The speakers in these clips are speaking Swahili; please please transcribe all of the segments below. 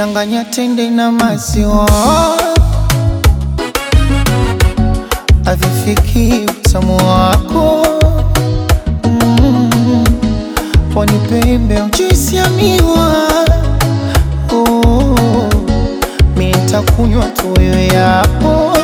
changanya tende na maziwa, avifiki utamu wako mm. Pwani pembe juisi ya miwa oh. Mi nitakunywa tu wewe yapo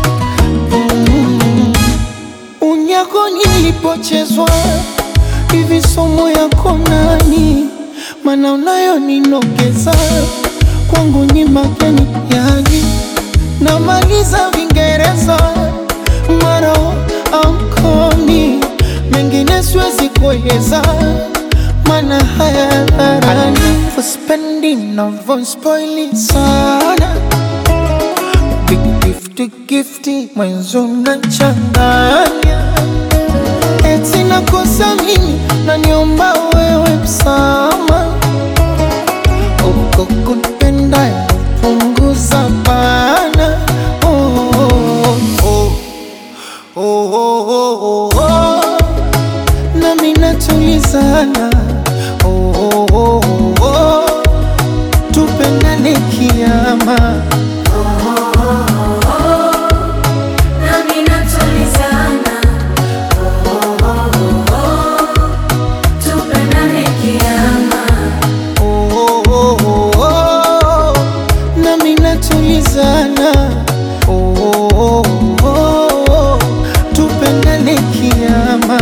mm. Unyako nilipochezwa hivi somo yako nani? Mana unayo ninogeza kwangu ni mageni yani, namaliza Vingereza mara amkomi mengine siwezi kueleza, mana haya dharani uspendi navo spoili sana Big gifty gifty mwenzo nachanganya eti nakosa mimi naniomba wewe msama uko kunipenda punguza bana oh, oh, oh, oh, oh, oh, oh. nami natulizana oh, oh, oh, oh, oh. tupendane kiama Nami natulizana, oh, oh, oh, oh, tupendane kiama. oh, oh, oh, oh, oh. nami natulizana oh, oh, oh, oh. tupendane kiama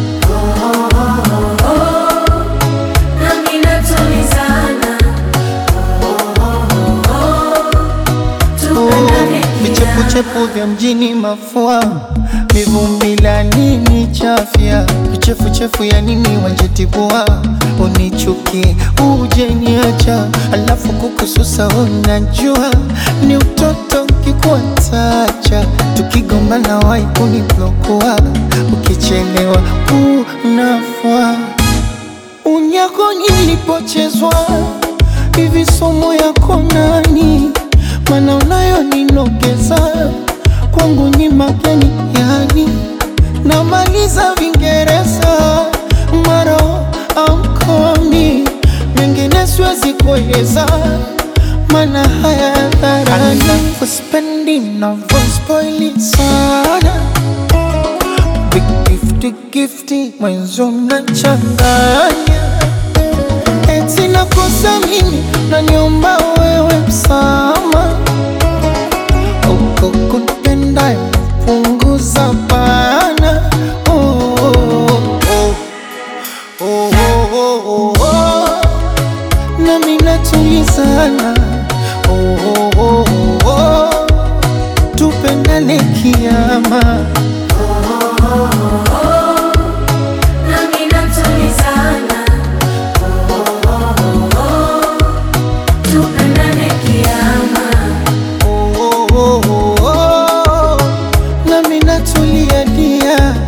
Nami natulizana, oh, oh, oh, tupendane kiama. vichepuchepu vya mjini mafua mivumbi la nini chafya vichefuchefu ya nini wanjetibua unichuki uje niacha alafu kukususa unajua ni utoto kikuatacha tukigombana wai kuniblokua ukichelewa unafua unyako nilipochezwa hivi somo yako nani? Mana unayo ninogeza kwangu ni mageni yani, namaliza Vingereza maro amkomi mengine siwezi kueleza, mana haya dharani kuspendi navo spoili sana Big gifty gifty mwenzo nachanganya eti nakosa mimi naniomba wewe msama uko kunipenda punguza bana oh, oh, oh. Oh, oh, oh, oh, oh. nami natulizana oh, oh, oh, oh, oh. tupendane kiama Nami natulizana, oh, oh, oh, oh, tupendane kiama. oh, oh, oh, oh, oh. nami natulia dia